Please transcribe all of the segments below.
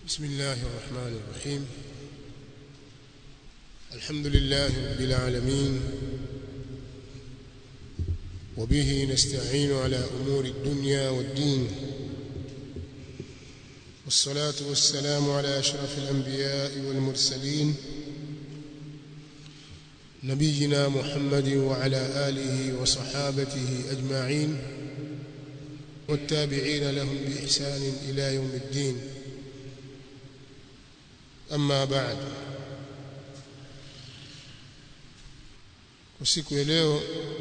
بسم الله الرحمن الرحيم الحمد لله رب العالمين وبه نستعين على أمور الدنيا والدين والصلاة والسلام على أشرف الأنبياء والمرسلين نبينا محمد وعلى آله وصحابته أجمعين والتابعين لهم بإحسان إلى يوم الدين أما بعد usiku ya leo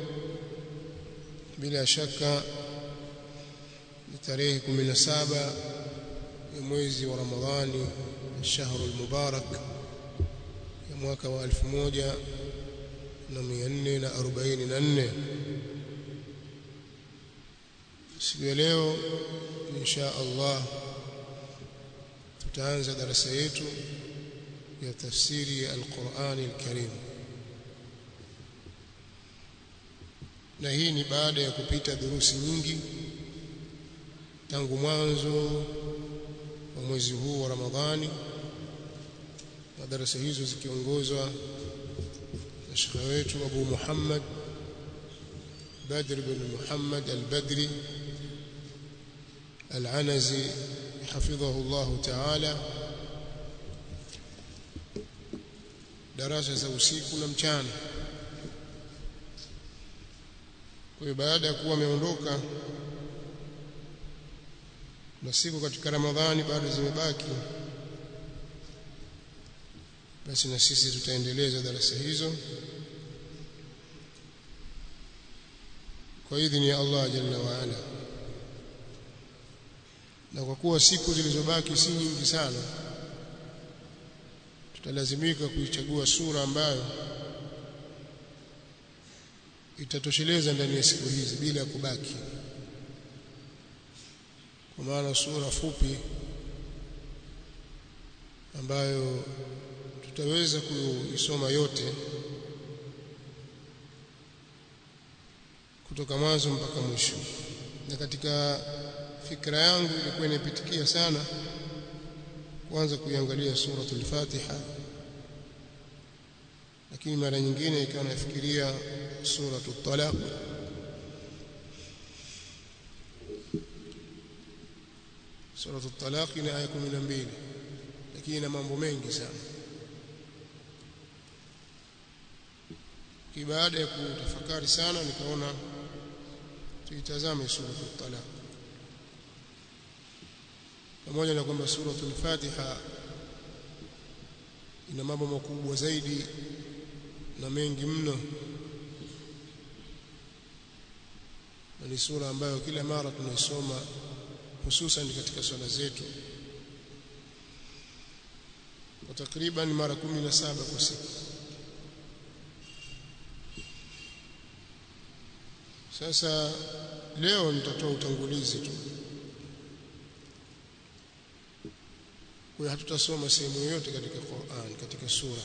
bila shaka ni tarehe 17 ya mwezi wa Ramadhani shahru al-mubarak ya mwaka wa 1444 siku ya leo insha Allah tutaanza darasa yetu ya tafsiri ya al-Qur'an al-Karim na hii ni baada ya kupita durusi nyingi tangu mwanzo wa mwezi huu wa Ramadhani na darasa hizo zikiongozwa na shekhe wetu Abu Muhammad Badr bin Muhammad al-Badri al-Anazi hafidhahu Allah Ta'ala darasa za usiku na mchana kwa hiyo baada ya kuwa ameondoka na siku katika Ramadhani bado zimebaki basi na sisi tutaendeleza darasa hizo kwa idhini ya Allah jalla wa ala na kwa kuwa siku zilizobaki si nyingi sana tutalazimika kuichagua sura ambayo itatosheleza ndani ya siku hizi bila ya kubaki kwa maana sura fupi ambayo tutaweza kuisoma yote kutoka mwanzo mpaka mwisho na katika fikra yangu ilikuwa inapitikia sana kwanza kuiangalia suratul Fatiha lakini mara nyingine ikawa nafikiria suratul Talaq suratul Talaq ina aya 12 lakini ina mambo mengi sana baada ya kutafakari sana nikaona tuitazame suratul Talaq pamoja na kwamba suratul Fatiha ina mambo makubwa zaidi na mengi mno na ni sura ambayo kila mara tunaisoma hususan katika swala zetu kwa takriban mara 17 kwa siku sasa leo nitatoa utangulizi tu kwa hatutasoma sehemu yoyote katika Qur'an katika sura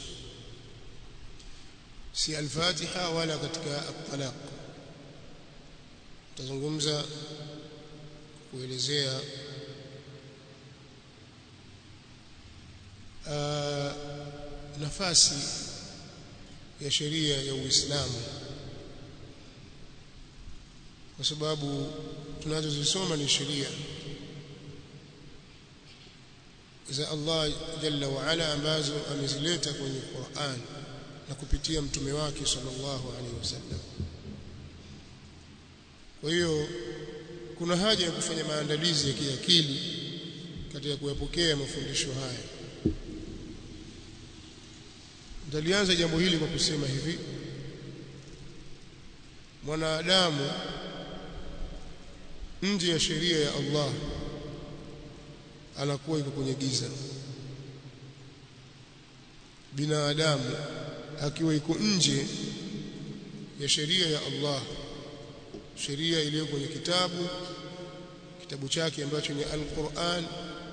si al-Fatiha wala katika at-Talaq tutazungumza kuelezea uh, nafasi ya sheria ya Uislamu kwa sababu tunazozisoma ni sheria za Allah jalla wa ala ambazo amezileta kwenye Qur'an na kupitia mtume wake sallallahu alaihi wasallam kwa hiyo kuna haja ya kufanya maandalizi ya kiakili katika kuyapokea mafundisho haya ndalianza jambo hili kwa kusema hivi mwanadamu nje ya sheria ya Allah anakuwa yuko kwenye giza binadamu akiwa iko nje ya sheria ya Allah sheria iliyo kwenye kitabu kitabu chake ambacho ni Al-Qur'an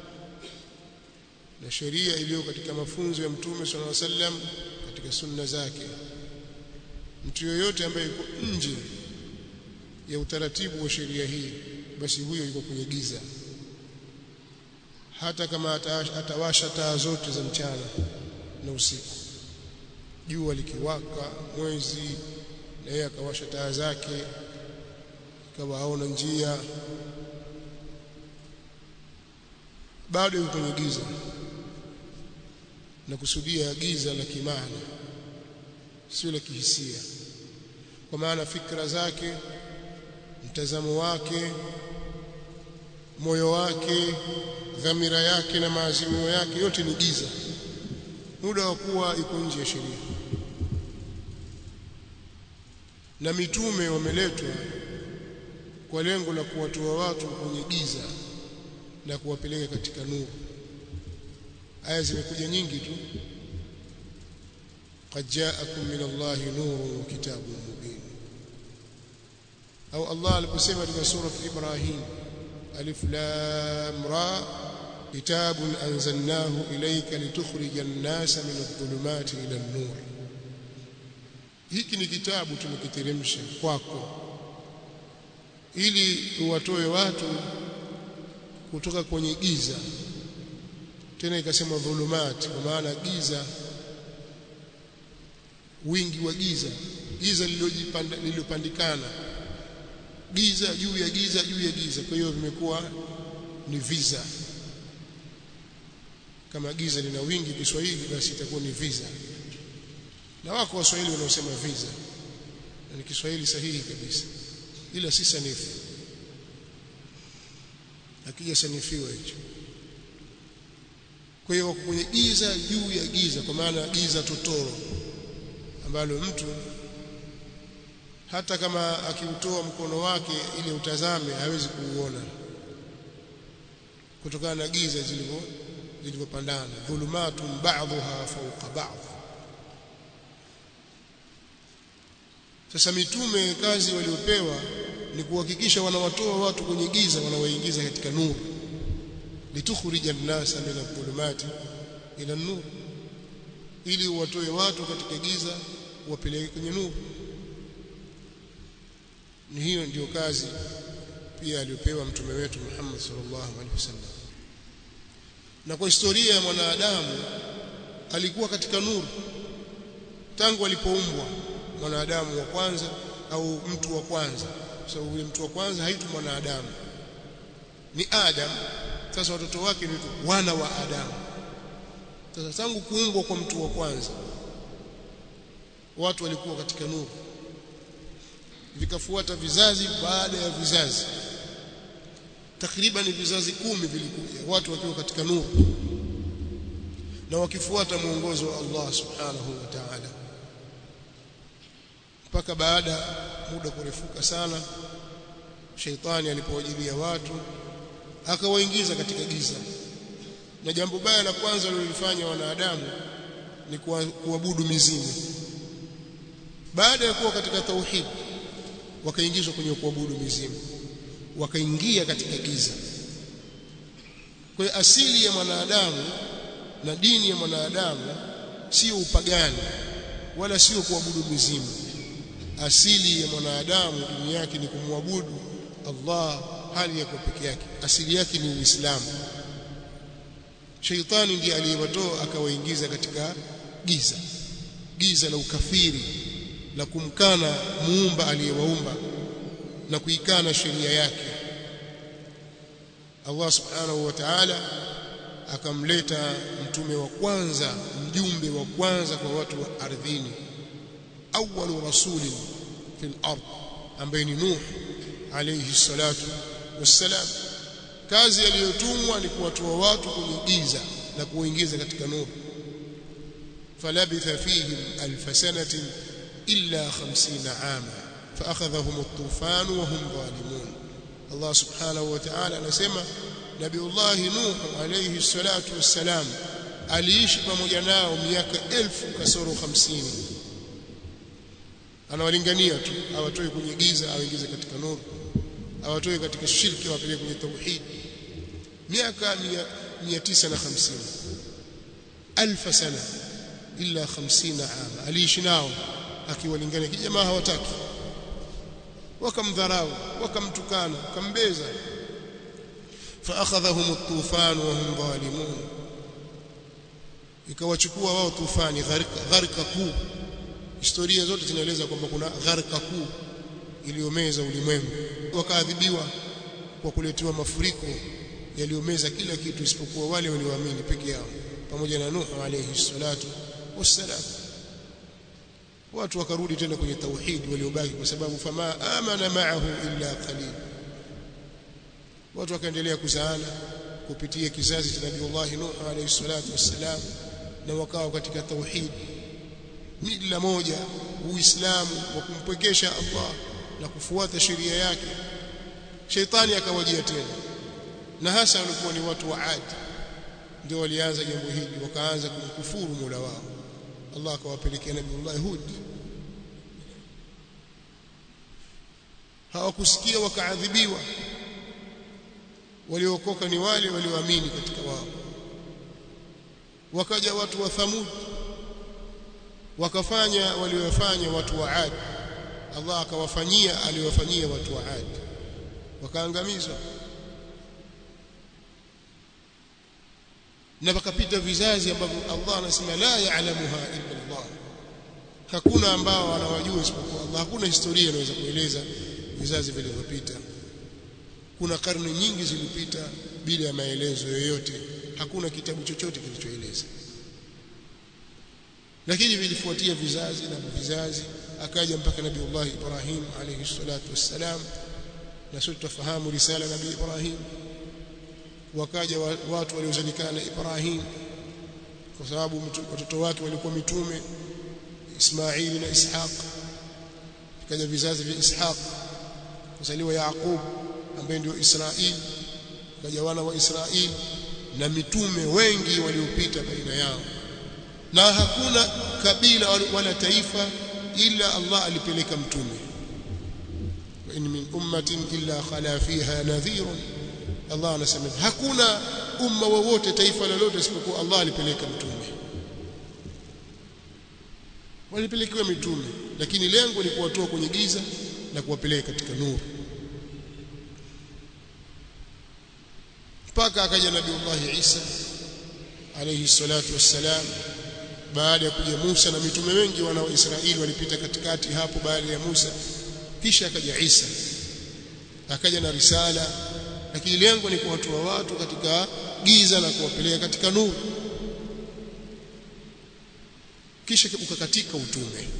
na sheria iliyo katika mafunzo ya Mtume صلى الله عليه وسلم katika sunna zake mtu yoyote ambaye yuko nje ya utaratibu wa sheria hii basi huyo yuko kwenye giza hata kama atawasha taa zote za mchana na usiku jua likiwaka mwezi na yeye akawasha taa zake ikawa aona njia bado yuko kwenye giza na kusudia giza la kimaana sio la kihisia kwa maana fikra zake mtazamo wake moyo wake dhamira yake na maazimio yake yote ni giza muda wa kuwa iko nje ya sheria na mitume wameletwa kwa lengo la kuwatoa watu kwenye giza na kuwapeleka katika nuru aya zimekuja nyingi tu qad ja'akum min Allahi nurun wa kitabun mubin au Allah aliposema katika sura Ibrahim alif lam ra kitabun anzalnahu ilayka litukhrija an-nasa min adh-dhulumati ila an-nur hiki ni kitabu tumekiteremsha kwako ili uwatoe watu kutoka kwenye giza tena ikasema dhulumati kwa maana giza wingi wa giza giza lililopandikana giza juu ya giza juu ya giza kwa hiyo vimekuwa ni visa kama giza lina wingi Kiswahili basi itakuwa ni visa na wako waswahili wanaosema visa na ni Kiswahili sahihi kabisa ila si sanifu akija sanifiwa hicho kwa hiyo wako kwenye giza juu ya giza kwa maana giza totoro ambalo mtu hata kama akiutoa mkono wake ili utazame hawezi kuuona kutokana na giza zilivyo zilivyopandana dhulumatun ba'dha fawqa ba'd sasa mitume kazi waliopewa ni kuhakikisha wanawatoa watu kwenye giza wanawaingiza katika nuru litukhrija an-nasa min adh-dhulumati ila an-nur ili uwatoe watu katika giza uwapeleke kwenye nuru ni hiyo ndiyo kazi pia aliyopewa mtume wetu Muhammad sallallahu alaihi wasallam na kwa historia ya mwanadamu alikuwa katika nuru tangu alipoumbwa mwanadamu wa kwanza au mtu wa kwanza kwa sababu yule mtu wa kwanza haitwi mwanadamu ni Adam sasa watoto wake ni wana wa Adam sasa tangu kuumbwa kwa mtu wa kwanza watu walikuwa katika nuru vikafuata vizazi baada ya vizazi takriban vizazi kumi vilikuja watu wakiwa katika nuru na wakifuata mwongozo wa Allah subhanahu wa ta'ala mpaka baada muda kurefuka sana sheitani alipowajilia watu akawaingiza katika giza na jambo baya la kwanza walilofanya wanadamu ni kuabudu mizimu baada ya kuwa katika tauhid wakaingizwa kwenye kuabudu mizimu wakaingia katika giza kwa hiyo asili ya mwanadamu na dini ya mwanadamu sio upagani wala sio kuabudu mizimu asili ya mwanadamu dini yake ni kumwabudu Allah hali yako peke yake asili yake ni Uislamu Sheitani ndiye aliyewatoa akawaingiza katika giza giza la ukafiri la kumkana muumba aliyewaumba na kuikana sheria yake Allah subhanahu wa ta'ala akamleta mtume wa kwanza mjumbe wa kwanza kwa watu wa ardhini awwalu rasulin fil ard ambaye ni Nuh alayhi salatu wassalam kazi aliyotumwa ni kuwatoa watu kwenye giza na kuingiza katika nuru falabitha fihim alf sanatin illa 50 ama فاخذهم الطوفان وهم ظالمون الله سبحانه وتعالى anasema nabiullah nuh alayhi salatu wassalam aliishi pamoja nao miaka elfu kasoro 50 anawalingania tu awatoe kwenye giza awaingize katika nuru awatoe katika shirki awapeleke kwenye tauhid miaka 950 alf sana illa 50 ama aliishi nao akiwalingania kijamaa hawataki wakamdharau wakamtukana wakambeza فاخذهم الطوفان وهم ظالمون ikawachukua wao tufani gharika gharika kuu historia zote zinaeleza kwamba kuna gharika kuu iliyomeza ulimwengu wakaadhibiwa kwa kuletewa mafuriko yaliyomeza kila kitu isipokuwa wale walioamini peke yao pamoja na Nuh alayhi salatu wassalam watu wakarudi tena kwenye tauhid waliobaki kwa sababu fama amana ma'ahu illa qalil watu wakaendelea kuzaana kupitia kizazi cha Nabii Nuh alayhi salatu wassalam na wakawa katika tauhid mila moja uislamu wa kumpwekesha Allah na kufuata sheria yake sheitani akawajia tena na hasa walikuwa ni watu wa Ad ndio walianza jambo hili wakaanza kumkufuru Mola wao Allah akawapelekea Nabii Hud hawakusikia wakaadhibiwa waliokoka ni wale walioamini katika wao wakaja watu wa Thamud wakafanya waliofanya watu wa Ad Allah akawafanyia aliwafanyia watu wa Ad wakaangamizwa na wakapita vizazi ambavyo Allah anasema la ya'lamuha illa Allah hakuna ambao wanawajua isipokuwa Allah hakuna historia inaweza kueleza vizazi vilivyopita kuna karne nyingi zilipita bila ya maelezo yoyote hakuna kitabu chochote kilichoeleza lakini vilifuatia vizazi na vizazi akaja mpaka nabii Allah Ibrahim alayhi salatu wassalam na sote tufahamu risala nabii Ibrahim wakaja watu waliozalikana na Ibrahim kwa sababu watoto wake walikuwa mitume Ismaili na Ishaq kaja vizazi vya Ishaq kuzaliwa Yaqub ambaye ndio Israeli kaja wana wa Israeli na mitume wengi waliopita baina yao na hakuna kabila wala taifa ila Allah alipeleka mtume wa in min ummatin illa khala fiha nadhirun Allah anasema hakuna umma wowote taifa lolote isipokuwa Allah alipeleka mtume walipelekewa mitume lakini lengo ni kuwatoa kwenye giza na kuwapeleka katika nuru mpaka akaja nabii Allah Isa alayhi salatu wassalam baada ya kuja Musa na mitume wengi wana wa Israeli walipita katikati hapo baada ya Musa kisha akaja Isa akaja na risala lakini lengo ni kuwatoa watu katika giza na kuwapeleka katika nuru kisha ukakatika utume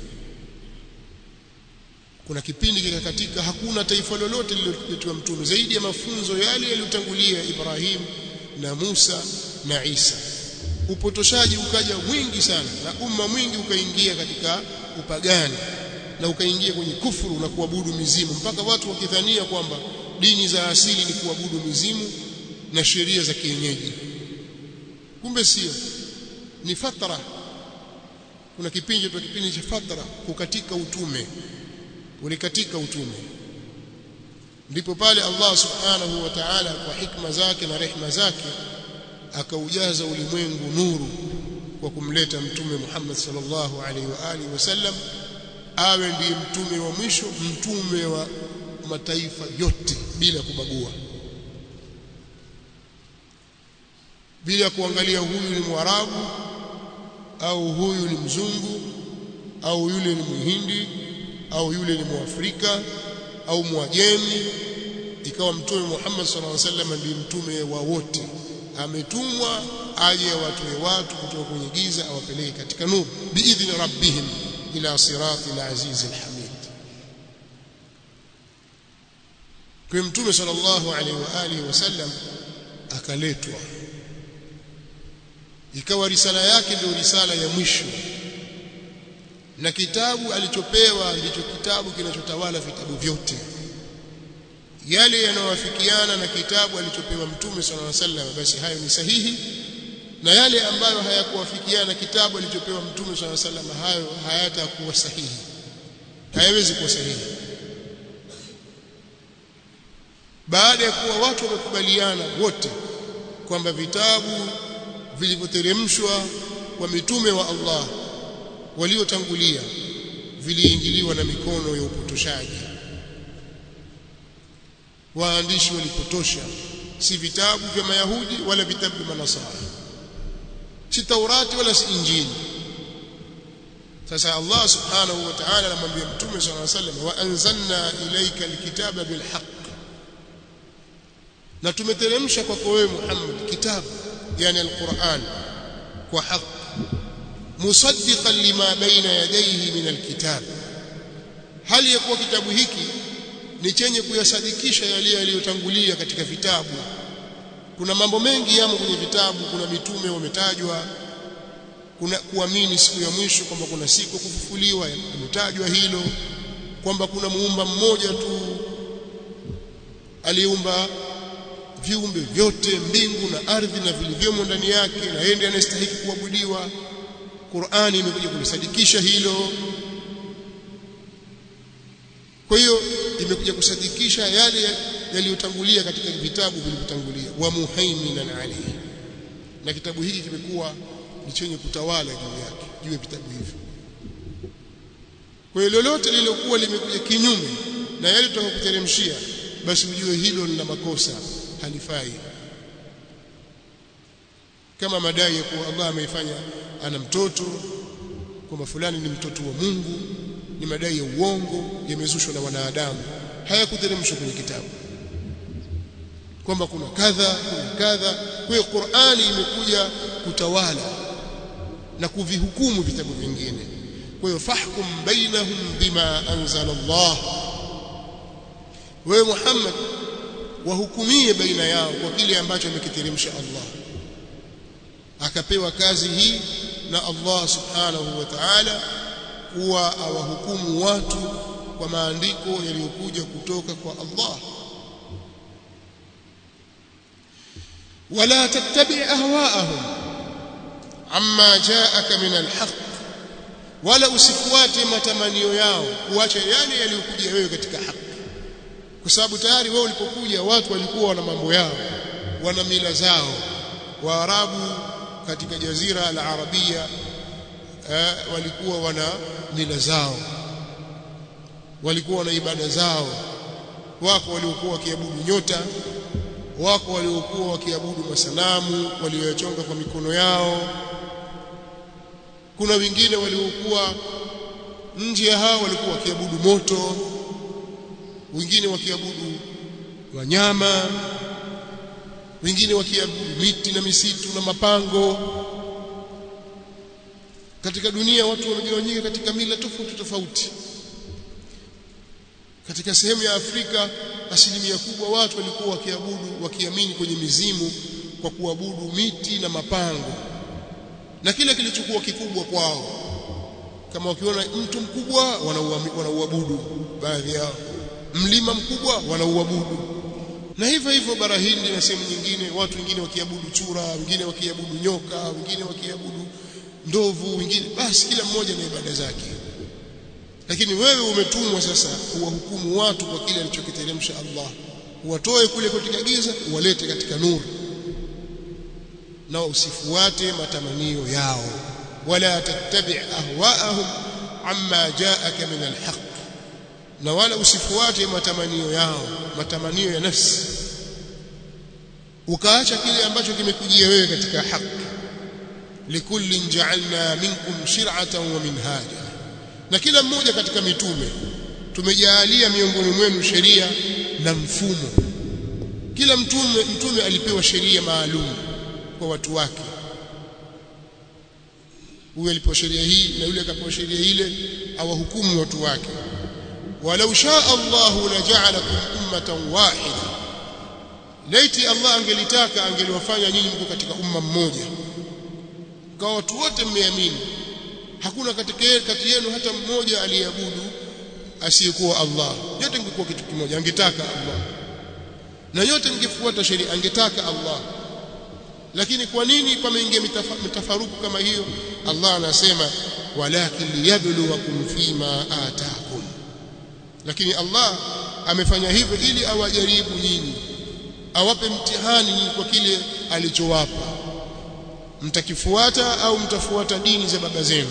kuna kipindi kikakatika hakuna taifa lolote lililoletwa mtume zaidi ya mafunzo yale yaliyotangulia Ibrahim na Musa na Isa upotoshaji ukaja mwingi sana na umma mwingi ukaingia katika upagani na ukaingia kwenye kufuru na kuabudu mizimu mpaka watu wakidhania kwamba dini za asili ni kuabudu mizimu na sheria za kienyeji kumbe sio ni fatra kuna kipindi tu kipindi cha fatra kukatika utume ulikatika utume ndipo pale Allah subhanahu wa ta'ala kwa hikma zake na rehma zake akaujaza ulimwengu nuru kwa kumleta mtume Muhammad sallallahu alaihi wa alihi wasallam awe ndiye mtume wa mwisho mtume wa mataifa yote bila kubagua bila kuangalia huyu ni mwarabu au huyu ni mzungu au yule ni muhindi au yule ni muafrika au mwajemi ikawa mtume Muhammad sallallahu alaihi wasallam ndiye mtume wa wote ametumwa aje watoe watu kutoka kwenye giza awapeleke katika nuru biidhni rabbihim ila sirati al-aziz al-hamid kwa mtume sallallahu alaihi wa alihi wasallam akaletwa ikawa risala yake ndio risala ya mwisho na kitabu alichopewa ndicho kitabu kinachotawala vitabu vyote yale yanayowafikiana na kitabu alichopewa mtume sallallahu alaihi wasallam basi hayo ni sahihi na yale ambayo hayakuwafikiana na kitabu alichopewa mtume sallallahu alaihi wasallam hayo hayatakuwa sahihi hayawezi kuwa sahihi baada ya kuwa watu wamekubaliana wote kwamba vitabu vilivyoteremshwa kwa mitume wa Allah waliotangulia viliingiliwa na mikono ya upotoshaji waandishi walipotosha si vitabu vya mayahudi wala vitabu vya manasara si taurati wala si injili sasa Allah subhanahu wa ta'ala anamwambia mtume sallallahu alaihi wasallam wa anzalna ilayka alkitaba bilhaq na tumeteremsha kwako wewe Muhammad kitabu yani alquran kwa haki musaddiqan lima baina yadayhi min alkitab hali ya kuwa kitabu hiki ni chenye kuyasadikisha yale yaliyotangulia katika vitabu kuna mambo mengi yamo kwenye vitabu kuna mitume wametajwa kuna kuamini siku ya mwisho kwamba kuna siku kufufuliwa imetajwa hilo kwamba kuna muumba mmoja tu aliumba viumbe vyote mbingu na ardhi na vilivyomo ndani yake na yeye ndiye anastahili kuabudiwa Qur'ani imekuja kulisadikisha hilo kwa hiyo imekuja kusadikisha yale yaliyotangulia katika vitabu vilivyotangulia wa muhaiminan alayhi na kitabu hiki kimekuwa ni chenye kutawala juu yake juu ya vitabu hivi kwa hiyo lolote lililokuwa limekuja kinyume na yale tutakayokuteremshia basi ujue hilo lina makosa halifai kama madai ya kuwa Allah ameifanya ana mtoto kwamba fulani ni mtoto wa Mungu ni madai ya uongo yamezushwa na wanadamu hayakuteremshwa kwenye kitabu kwamba kuna kadha kuna kadha kwa hiyo Qur'ani imekuja kutawala na kuvihukumu vitabu vingine kwa hiyo fahkum bainahum bima anzala Allah wewe Muhammad wahukumie baina yao kwa kile ambacho amekiteremsha Allah akapewa kazi hii na Allah subhanahu wa ta'ala kuwa awahukumu watu kwa maandiko yaliyokuja kutoka kwa Allah wala tattabi ahwaahum amma jaaka min alhaq wala usifuate matamanio yao kuacha yale yaliyokuja wewe katika haki kwa sababu tayari wewe ulipokuja watu walikuwa wana mambo yao wana mila zao waarabu katika jazira la arabia eh, walikuwa wana mila zao walikuwa na ibada zao wako waliokuwa wakiabudu nyota wako waliokuwa wakiabudu masanamu walioyachonga kwa mikono yao kuna wengine waliokuwa nje ya hao walikuwa wakiabudu moto wengine wakiabudu wanyama wengine wakiabudu miti na misitu na mapango katika dunia watu wamegawanyika katika mila tofauti tofauti katika sehemu ya Afrika asilimia kubwa watu walikuwa wakiabudu wakiamini kwenye mizimu kwa kuabudu miti na mapango na kile kilichokuwa kikubwa kwao kama wakiona mtu mkubwa wanauabudu baadhi yao mlima mkubwa wanauabudu na hivyo hivyo bara Hindi na sehemu nyingine watu wengine wakiabudu chura wengine wakiabudu nyoka wengine wakiabudu ndovu wengine basi kila mmoja na ibada zake lakini wewe umetumwa sasa uwahukumu watu kwa kile alichokiteremsha Allah uwatoe kule katika giza uwalete katika nuru na usifuate matamanio yao wala tattabi ahwaahum amma jaaka min alhaq na wala usifuate matamanio yao matamanio ya nafsi ukaacha kile ambacho kimekujia wewe katika haki likullin ja'alna minkum shir'atan wa minhaja na kila mmoja katika mitume tumejaalia miongoni mwenu sheria na mfumo kila mtume mtume alipewa sheria maalum kwa watu wake huyu alipewa sheria hii na yule akapewa sheria ile awahukumu watu wake walau shaa Allahu laja'alakum ummatan wahida laiti Allah angelitaka angeliwafanya nyinyi mko katika umma mmoja kwa watu wote mmeamini hakuna katika kati yenu hata mmoja aliyeabudu asiyekuwa Allah yote ingekuwa kitu kimoja angetaka Allah na yote mngefuata sheria angetaka Allah lakini kwa nini pameingia mitafaruku kama hiyo Allah anasema walakin liyabluwakum fima ataakum lakini Allah amefanya hivyo ili awajaribu nyinyi awape mtihani nyinyi kwa kile alichowapa mtakifuata au mtafuata dini za baba zenu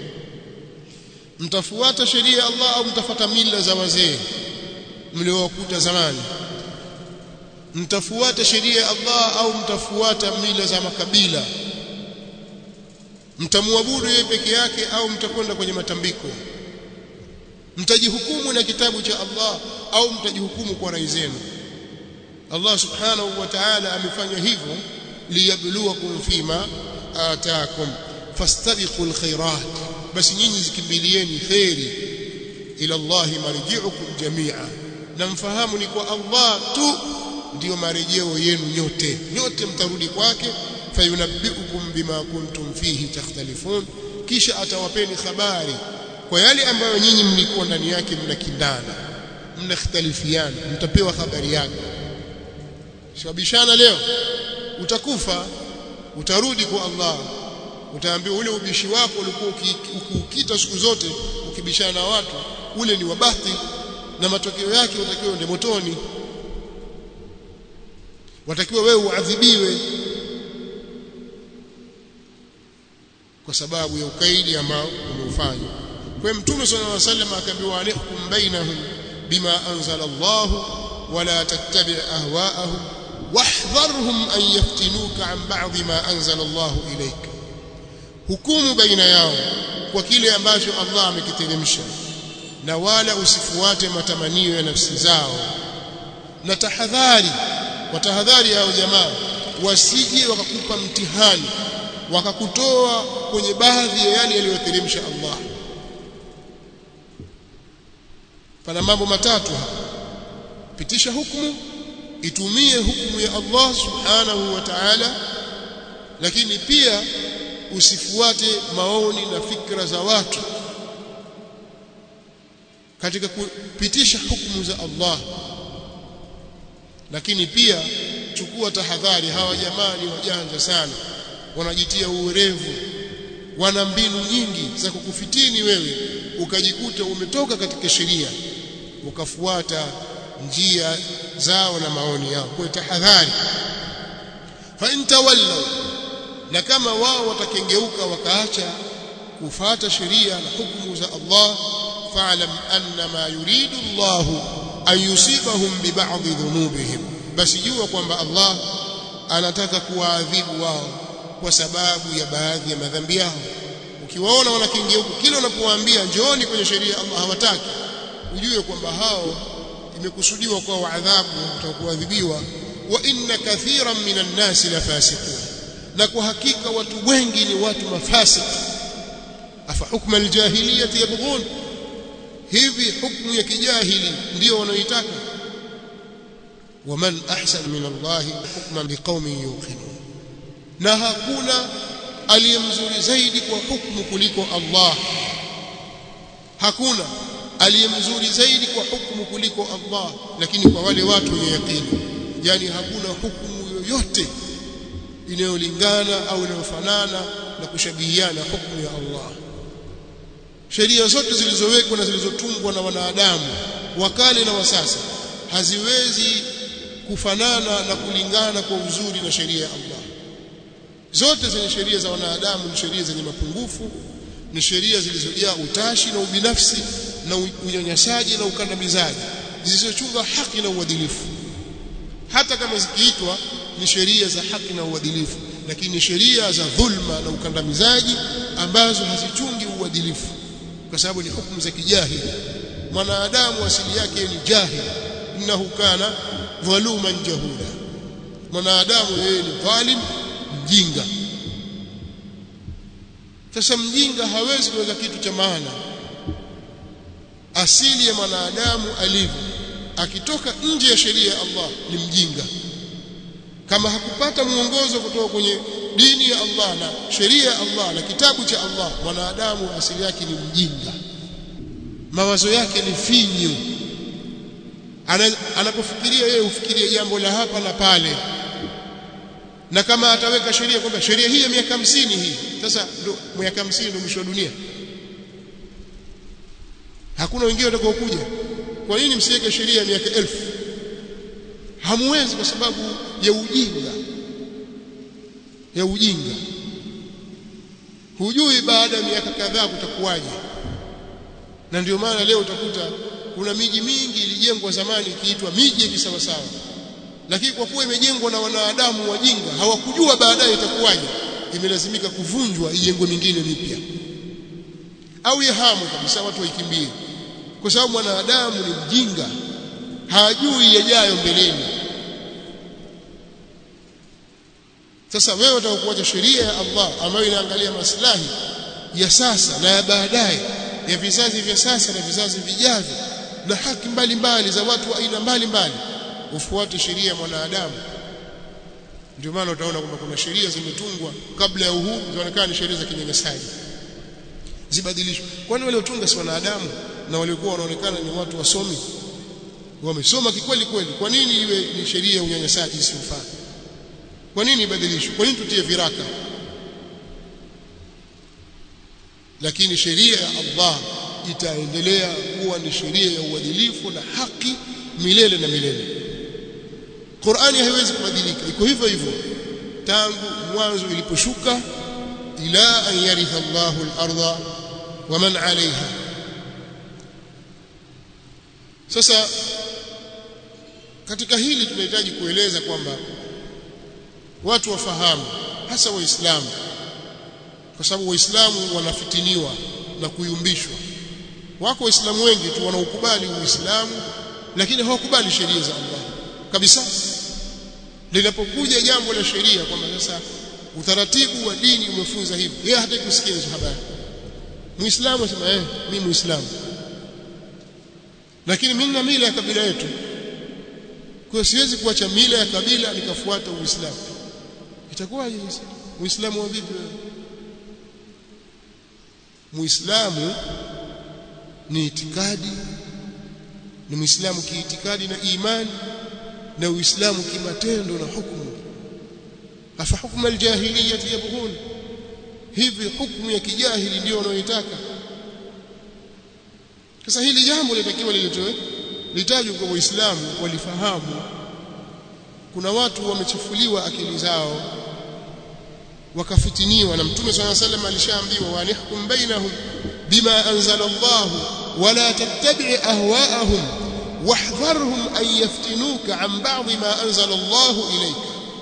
mtafuata sheria ya Allah au mtafuata mila za wazee mliowakuta zamani mtafuata sheria ya Allah au mtafuata mila za makabila mtamwabudu yeye peke yake au mtakwenda kwenye matambiko mtajihukumu na kitabu cha Allah au mtajihukumu kwa rai zenu Allah subhanahu wa ta'ala amefanya hivyo liyabluwakum fima ataakum fastabiqul khairat basi nyinyi zikimbilieni khairi ila Allah marji'ukum jami'a na mfahamu ni kwa Allah tu ndiyo marejeo yenu nyote nyote mtarudi kwake fayunabbiukum bima kuntum fihi takhtalifun kisha atawapeni habari kwa yale ambayo nyinyi mlikuwa ndani yake mnakindana mnakhtalifiana mtapewa habari yake shabishana leo utakufa utarudi kwa Allah utaambiwa ule ubishi wako ulikuwa ukiukita siku zote ukibishana na watu ule ni wabati na matokeo yake utakiwa ende motoni watakiwa wewe uadhibiwe kwa sababu ya ukaidi ambao umeufanya kwa mtume sallallahu alaihi wasallam akaambiwa alaikum bainahum bima anzala Allah wala tattabi' ahwa'ahum wahdharhum an yaftinuka an ba'd ma anzala Allah ilayka hukumu baina yao kwa kile ambacho Allah amekiteremsha na wala usifuate matamanio ya nafsi zao na tahadhari watahadhari hao jamaa wasije wakakupa mtihani wakakutoa kwenye baadhi ya yale yaliyoteremsha Allah pana mambo matatu hapa pitisha hukumu itumie hukumu ya Allah subhanahu wa ta'ala lakini pia usifuate maoni na fikra za watu katika kupitisha hukumu za Allah lakini pia chukua tahadhari hawa jamaa ni wajanja sana wanajitia uwerevu wana mbinu nyingi za kukufitini wewe ukajikuta umetoka katika sheria ukafuata njia zao na maoni yao kwa tahadhari fa intawallaw na kama wao watakengeuka wakaacha kufata sheria na hukumu za Allah fa'lam anna ma yuridu Allah an yusibahum bi ba'd dhunubihim basi jua kwamba Allah anataka kuwaadhibu wao kwa sababu ya baadhi ya madhambi yao ukiwaona wanakengeuka kila unapowaambia njooni kwenye sheria Allah hawataki ujue kwamba hao imekusudiwa kwa adhabu utakuadhibiwa wa inna kathiran minan nasi la fasiqun na kwa hakika watu wengi ni watu mafasik afa hukma aljahiliyati yabghun hivi hukmu ya kijahili ndio wanaoitaka waman ahsan min Allah hukman liqaumin yuqinun na hakuna aliyemzuri zaidi kwa hukumu kuliko Allah hakuna aliyemzuri zaidi kwa hukumu kuliko Allah lakini kwa wale watu wenye yakini yani hakuna hukumu yoyote inayolingana au inayofanana na kushabihiana hukumu ya Allah sheria zote zilizowekwa na zilizotungwa na wanadamu wakale na wasasa haziwezi kufanana na kulingana kwa uzuri na sheria ya Allah zote zenye sheria za wanadamu ni sheria zenye mapungufu ni sheria zilizojaa utashi na ubinafsi na unyanyasaji na ukandamizaji zisizochunga haki na uadilifu hata kama zikiitwa ni sheria za haki na uadilifu lakini sheria za dhulma na ukandamizaji ambazo hazichungi uadilifu kwa sababu ni hukumu za kijahili mwanadamu asili yake ni jahili innahu kana dhaluman jahuda mwanadamu yeye ni dhalim mjinga sasa mjinga hawezi kuweka kitu cha maana asili ya mwanadamu alivyo akitoka nje ya sheria ya Allah ni mjinga kama hakupata mwongozo kutoka kwenye dini ya Allah na sheria ya Allah na kitabu cha Allah mwanadamu asili yake ni mjinga mawazo yake ni finyu anapofikiria yeye ufikirie jambo la hapa na pale na kama ataweka sheria kwamba sheria hii ya miaka hamsini hii sasa ndo miaka hamsini ndio mwisho wa dunia hakuna wengine watakao kuja kwa nini msiweke sheria ya miaka elfu hamwezi kwa sababu ya ujinga ya ujinga hujui baada ya miaka kadhaa kutakuwaje na ndio maana leo utakuta kuna miji mingi ilijengwa zamani ikiitwa miji ya kisawasawa lakini kwa kuwa imejengwa na wanadamu wajinga hawakujua baadaye itakuwaje imelazimika kuvunjwa ijengwe mingine mipya au yahamu kabisa watu waikimbie kwa sababu mwanadamu ni mjinga hajui yajayo mbeleni sasa wewe utakuacha sheria ya Allah ambayo inaangalia maslahi ya sasa na ya baadaye ya vizazi vya sasa na vizazi vijavyo na haki mbalimbali za watu wa aina mbalimbali ufuate sheria ya mwanadamu ndio maana utaona kwamba kuna sheria zimetungwa kabla ya uhuru zinaonekana ni sheria za kinyanyasaji zibadilishwe kwani wale utunga si wanadamu na waliokuwa wanaonekana ni watu wasomi wamesoma kikweli kweli kwa nini iwe ni sheria ya unyanyasaji isiyofaa kwa nini ibadilishwe kwa nini tutie viraka lakini sheria ya Allah itaendelea kuwa ni sheria ya uadilifu na haki milele na milele Qur'ani haiwezi kubadilika iko hivyo hivyo tangu mwanzo iliposhuka ila an yaritha Allahu al-ardha wa man 'alayha sasa katika hili tunahitaji kueleza kwamba watu wafahamu hasa waislamu kwa sababu waislamu wanafitiniwa na kuyumbishwa wako waislamu wengi tu wanaokubali uislamu lakini hawakubali sheria za Allah kabisa linapokuja jambo la sheria kwamba sasa utaratibu wa dini umefunza hivi yeye hataki kusikia hizo habari muislamu asema eh mimi muislamu lakini mimi na mila ya kabila yetu kwa siwezi kuacha mila ya kabila nikafuata uislamu itakuwaje sasa muislamu wa vipi muislamu ni itikadi ni muislamu kiitikadi na imani na uislamu kimatendo na hukumu afa hukmu aljahiliyyah yabghun hivi hukumu ya kijahili ndio wanaoitaka sasa hili jambo litakiwa liletwe litajwe kwa waislamu walifahamu kuna watu wamechafuliwa akili zao wakafitiniwa na mtume swalla sallam alishaambiwa wanihkum bainahum bima anzala Allah wala tattabi' ahwa'ahum wahdharhum an yaftinuka an ba'd ma anzala Allah ilayka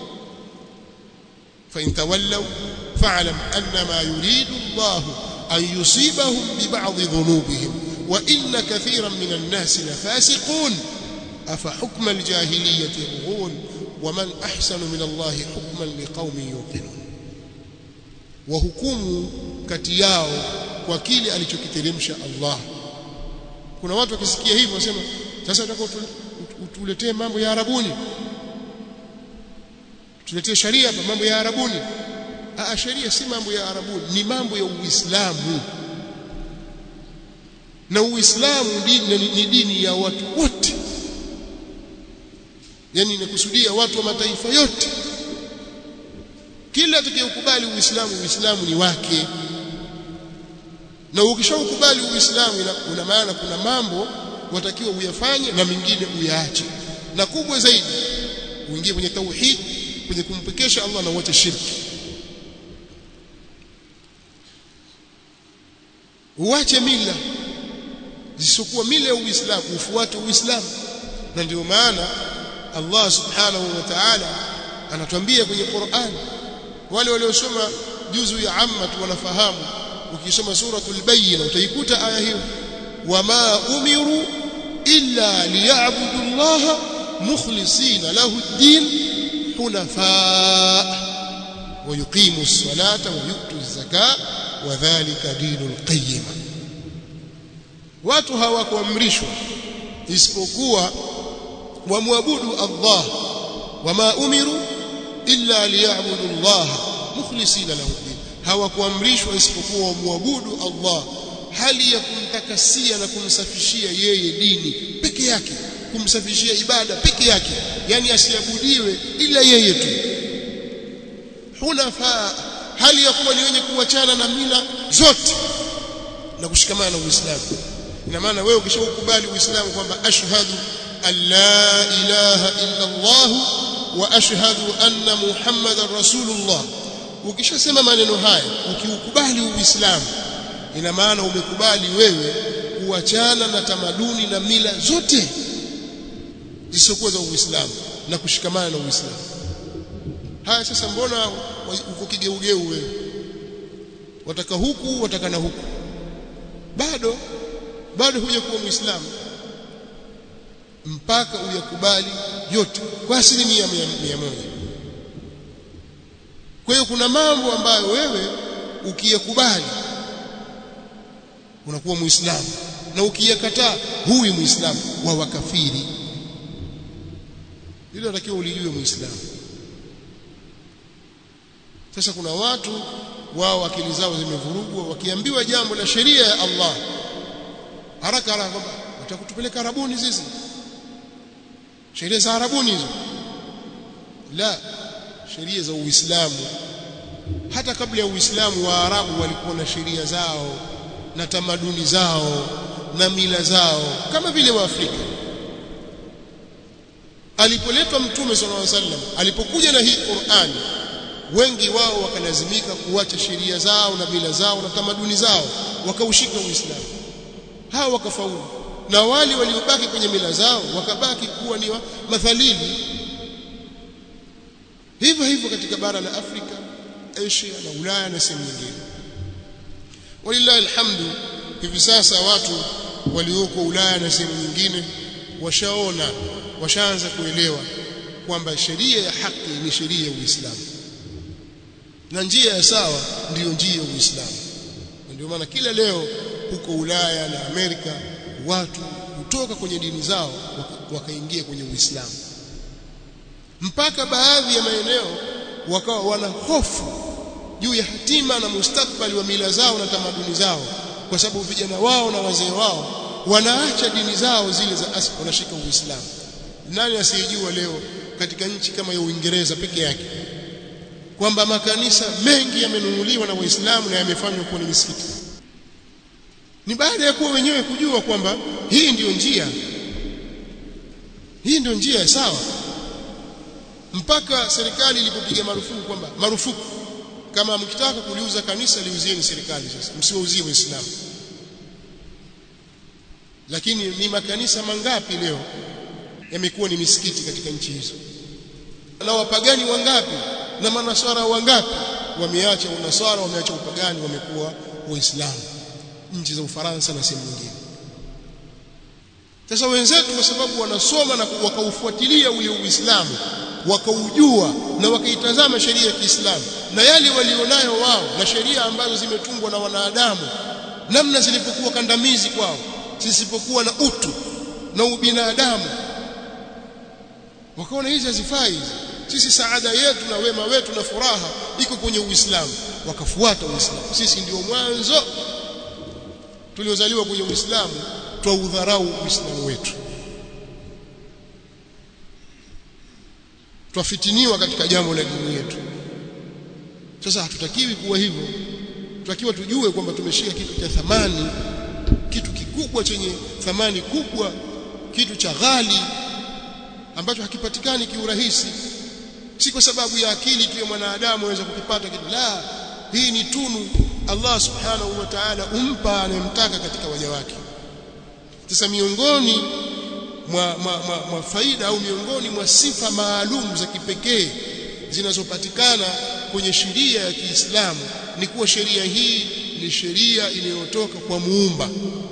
fa in tawallaw fa'lam annama yuridu Allah an yusibahum bi ba'd dhunubihim wa inna kathiran min an-nas lafasiqun afa hukma al-jahiliyyah yabghun ومن أحسن من الله حكما لقوم يوقنون wahukumu kati yao kwa kile alichokiteremsha Allah kuna watu wakisikia hivyo wasema sasa tunataka utuletee mambo ya Arabuni tuletee sharia hapa mambo ya Arabuni ah sharia si mambo ya Arabuni ni mambo ya Uislamu na Uislamu dini ni dini ya watu wote yani inakusudia watu wa mataifa yote kila atakayekubali uislamu uislamu ni wake na ukishaukubali uislamu una maana kuna mambo watakiwa uyafanye na mengine uyaache na kubwa zaidi uingie kwenye tauhid kwenye kumpekesha Allah na uache shirki uache mila zisizokuwa mila ya uislamu ufuate uislamu na ndio maana Allah subhanahu wa ta'ala anatuambia kwenye Qur'an wale waliosoma juzu ya amma wanafahamu ukisoma suratul bayyina utaikuta aya hiyo wama umiru illa liya'budu Allah mukhlisina lahu ad-din hunafa wa yuqimu as-salata wa yu'tu az-zakata wa dhalika dinul qayyim watu hawakuamrishwa isipokuwa wamwabudu Allah wama umiru illa liya'budu Allah mukhlisina lahu din hawakuamrishwa isipokuwa wamwabudu Allah hali ya kumtakasia na kumsafishia yeye dini peke yake kumsafishia ibada peke yake yani asiabudiwe ila yeye tu hunafa hali ya kuwa ni wenye kuachana na mila zote na kushikamana na Uislamu ina maana wewe ukishaukubali Uislamu kwamba ashhadu an la ilaha illa Allah wa ashhadu anna Muhammadar Rasulullah ukishasema maneno haya ukiukubali Uislamu ina maana umekubali wewe kuachana na tamaduni na mila zote zisizokuwa za Uislamu na kushikamana na Uislamu haya sasa mbona uko kigeugeu wewe wataka huku wataka na huku bado bado huja kuwa muislamu mpaka uyakubali yote kwa asilimia mia moja kwa hiyo kuna mambo ambayo wewe ukiyakubali unakuwa muislamu na ukiyakataa huwi muislamu wa wakafiri hilo natakiwa ulijue muislamu sasa kuna watu wao akili zao zimevurugwa wakiambiwa jambo la sheria ya Allah haraka haraka kwamba watakutupeleka arabuni sisi sheria za arabuni hizo la sheria za uislamu hata kabla ya uislamu wa arabu walikuwa na sheria zao na tamaduni zao na mila zao kama vile waafrika alipoletwa mtume sallallahu alaihi wasallam alipokuja na hii Qur'ani wengi wao wakalazimika kuacha sheria zao na mila zao na tamaduni zao wakaushika uislamu hao wakafaulu na wale waliobaki kwenye mila zao wakabaki kuwa ni mathalili hivyo hivyo katika bara la Afrika Asia na Ulaya na sehemu nyingine walillahi alhamdu hivi sasa watu walioko Ulaya na sehemu nyingine washaona washaanza kuelewa kwamba sheria ya haki ni sheria ya Uislamu na njia ya sawa ndiyo njia ya Uislamu ndio maana kila leo huko Ulaya na Amerika watu kutoka kwenye dini zao wakaingia kwenye Uislamu mpaka baadhi ya maeneo wakawa wana hofu juu ya hatima na mustakbali wa mila zao na tamaduni zao kwa sababu vijana wao na wazee wao wanaacha dini zao zile za asili wanashika Uislamu nani asiyejua leo katika nchi kama ya Uingereza peke yake kwamba makanisa mengi yamenunuliwa na Waislamu na yamefanywa kuwa ni misikiti ni baada ya kuwa wenyewe kujua kwamba hii ndiyo njia hii ndiyo njia sawa mpaka serikali ilipopiga marufuku kwamba marufuku kama mkitaka kuliuza kanisa liuzieni serikali sasa msiwauzie waislamu lakini ni makanisa mangapi leo yamekuwa ni misikiti katika nchi hizo na wapagani wangapi na manaswara wangapi wameacha unaswara wameacha upagani wamekuwa waislamu nchi za Ufaransa na sehemu nyingine sasa wenzetu kwa sababu wanasoma na wakaufuatilia ule Uislamu wakaujua na wakaitazama sheria ya Kiislamu na yale walionayo wao na sheria ambazo zimetungwa na wanadamu namna zilivyokuwa kandamizi kwao zisipokuwa na utu na ubinadamu wakaona hizi hazifai sisi saada yetu na wema wetu na furaha iko kwenye Uislamu wakafuata Uislamu sisi ndio mwanzo tuliozaliwa kwenye Uislamu twaudharau Uislamu wetu twafitiniwa katika jambo la dini yetu sasa hatutakiwi kuwa hivyo tutakiwa tujue kwamba tumeshika kitu cha thamani kitu kikubwa chenye thamani kubwa kitu cha ghali ambacho hakipatikani kiurahisi si kwa sababu ya akili tu ya mwanadamu aweza kukipata kitu la hii ni tunu Allah subhanahu wa ta'ala umpa anayemtaka katika waja wake sasa miongoni mwa, mwa, mwa, mwa faida au miongoni mwa sifa maalum za kipekee zinazopatikana kwenye sheria ya Kiislamu ni kuwa sheria hii ni sheria inayotoka kwa muumba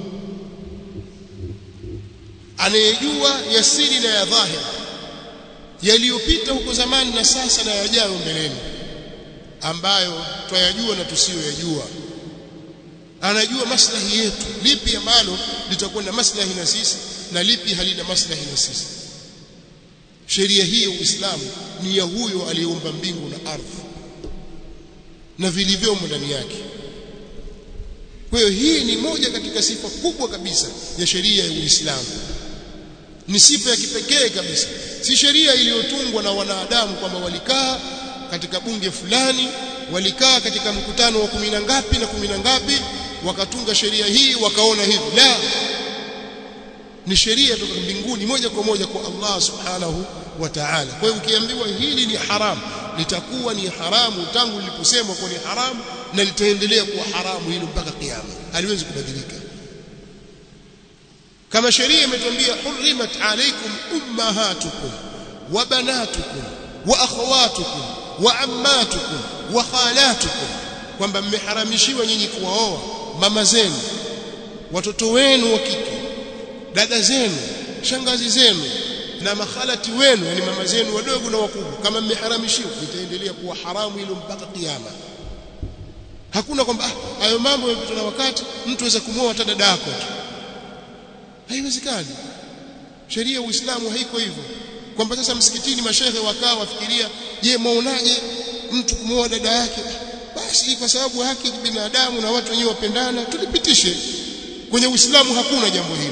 anayejua yasiri na ya dhahir yaliyopita huko zamani na sasa na yajayo mbeleni ambayo twayajua na tusiyoyajua anajua maslahi yetu lipi ambalo litakuwa na maslahi na sisi na lipi halina maslahi na sisi sheria hii ya Uislamu ni ya huyo aliyeumba mbingu na ardhi na vilivyomo ndani yake kwa hiyo hii ni moja katika sifa kubwa kabisa ya sheria ya Uislamu ni sifa ya kipekee kabisa si sheria iliyotungwa na wanadamu kwamba walikaa katika bunge fulani walikaa katika mkutano wa kumi na ngapi na kumi na ngapi wakatunga sheria hii wakaona hivi la ni sheria kutoka mbinguni moja kwa moja kwa Allah subhanahu wa ta'ala kwa hiyo ukiambiwa hili ni haramu litakuwa ni haramu tangu liliposemwa kuwa ni haramu na litaendelea kuwa haramu hilo mpaka kiyama haliwezi kubadilika kama sheria imetuambia hurrimat alaykum ummahatukum wa banatukum wa akhawatukum wa ammatukum wa khalatukum kwamba mmeharamishiwa nyinyi kuwaoa mama zenu watoto wenu wa kike dada zenu shangazi zenu na makhalati wenu yani mama zenu wadogo na wakubwa kama mmeharamishiwa itaendelea kuwa haramu hilo mpaka kiyama hakuna kwamba hayo ah, mambo yamepitwa na wakati mtu aweza kumwoa hata dada yako tu haiwezekani sheria ya Uislamu haiko hivyo kwamba sasa msikitini mashehe wakaa wafikiria je mwaonaje mtu kumwoa dada yake basi kwa sababu haki binadamu na watu wenyewe wapendana tulipitishe kwenye Uislamu hakuna jambo hilo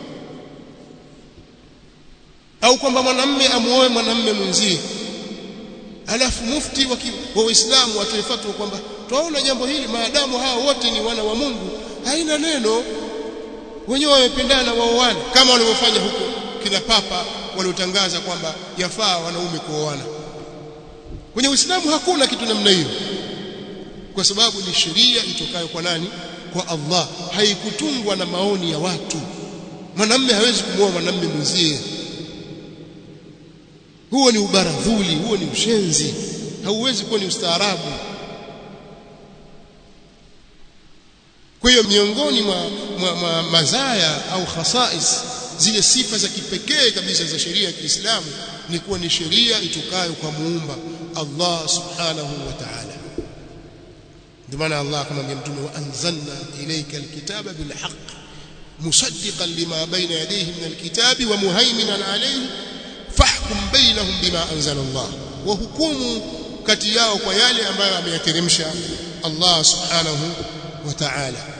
au kwamba mwanamme amuoe mwanamme mwenzie alafu mufti wa Uislamu atoe fatwa kwamba twaona jambo hili maadamu hao wote ni wana wa Mungu haina neno wenyewe wamependana waoane kama walivyofanya huko kina papa waliotangaza kwamba yafaa wanaume kuoana kwenye Uislamu hakuna kitu namna hiyo kwa sababu ni sheria itokayo kwa nani kwa Allah haikutungwa na maoni ya watu mwanamme hawezi kumwoa mwanamme mwenzie huo ni ubaradhuli huo ni ushenzi hauwezi kuwa ni ustaarabu kwa hiyo miongoni mwa, mwa, mwa mazaya au khasais zile sifa za kipekee kabisa za sheria ya Kiislamu ni kuwa ni sheria itokayo kwa muumba Allah subhanahu wa ta'ala ndio maana Allah akamwambia mtume wa anzalna ilayka alkitaba bilhaq musaddiqan lima bayna yadayhi min alkitabi wa muhaiminan alayhi fahkum bainahum bima anzala Allah wa hukumu kati yao kwa yale ambayo ameyateremsha Allah subhanahu wa ta'ala